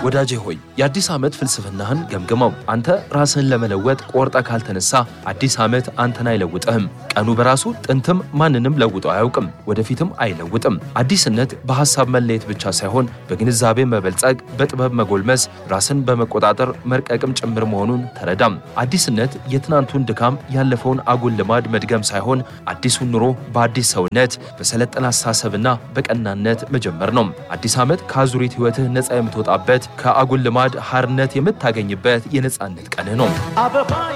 ወዳጄ ሆይ የአዲስ ዓመት ፍልስፍናህን ገምግመው። አንተ ራስህን ለመለወጥ ቆርጠ ካልተነሳ አዲስ ዓመት አንተን አይለውጥህም። ቀኑ በራሱ ጥንትም ማንንም ለውጦ አያውቅም፣ ወደፊትም አይለውጥም። አዲስነት በሐሳብ መለየት ብቻ ሳይሆን በግንዛቤ መበልጸግ፣ በጥበብ መጎልመስ፣ ራስን በመቆጣጠር መርቀቅም ጭምር መሆኑን ተረዳም። አዲስነት የትናንቱን ድካም ያለፈውን አጉል ልማድ መድገም ሳይሆን አዲሱን ኑሮ በአዲስ ሰውነት በሰለጠነ አስተሳሰብና በቀናነት መጀመር ነው። አዲስ ዓመት ከአዙሪት ሕይወትህ ነፃ የምትወጣበት ከአጉል ልማድ ሐርነት የምታገኝበት የነፃነት ቀንህ ነው።